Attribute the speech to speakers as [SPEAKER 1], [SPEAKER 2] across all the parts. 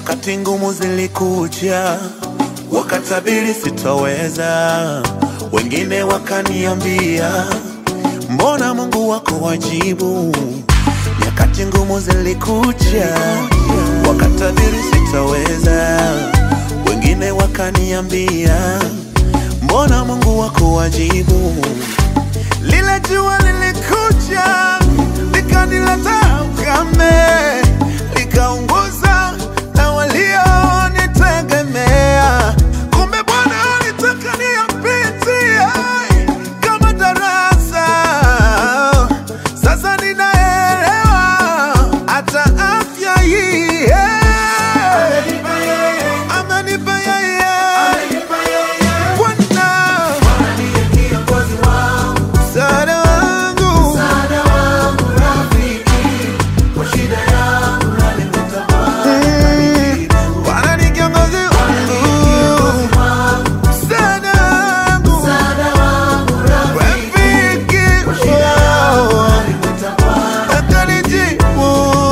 [SPEAKER 1] Nyakati ngumu zilikuja, wakatabiri sitoweza, wengine wakaniambia, mbona Mungu wako wajibu? Nyakati ngumu zilikuja, wakatabiri sitoweza, wengine wakaniambia, mbona Mungu wako wajibu? Lile jua lilikuja likanileta ukame, likaunguza na walionitegemea. Kumbe Bwana alitaka niyapitie kama darasa. Sasa ninaelewa hata afya hii amenipa yeye Bwana msaada wangu Mm, Bwana ni kiongozi wangu msaada wangu rafiki wangu akanijibu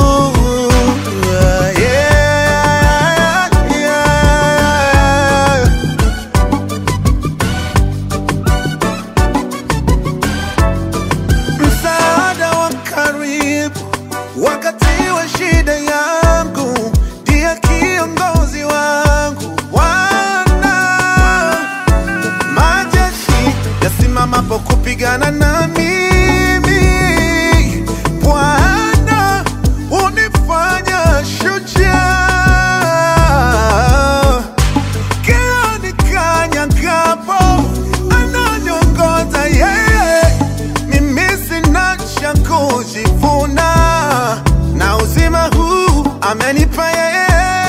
[SPEAKER 1] yeah, yeah. msaada wa karibu wakati wa shida yangu, ndiye kiongozi wangu. Bwana majeshi yasimamapo kupigana na mimi, Bwana unifanya shujaa kila nikanyagapo ananiongoza yeye, mimi sina cha kujivuna, na uzima huu amenipa yeye.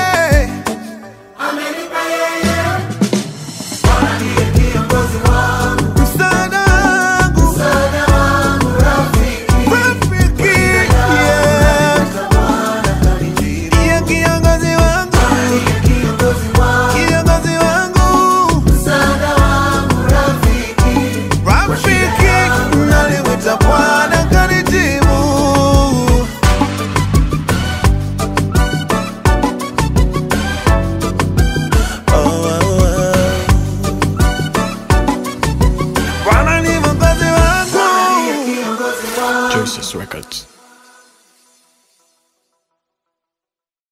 [SPEAKER 1] Msaada wangu, rafiki, yeah. Ndiye kiongozi wangu, kiongozi wangu rafiki nalimwita Bwana kanijibu. Oh, oh, oh. Bwana ni mwokozi wangu.
[SPEAKER 2] Joseph Records.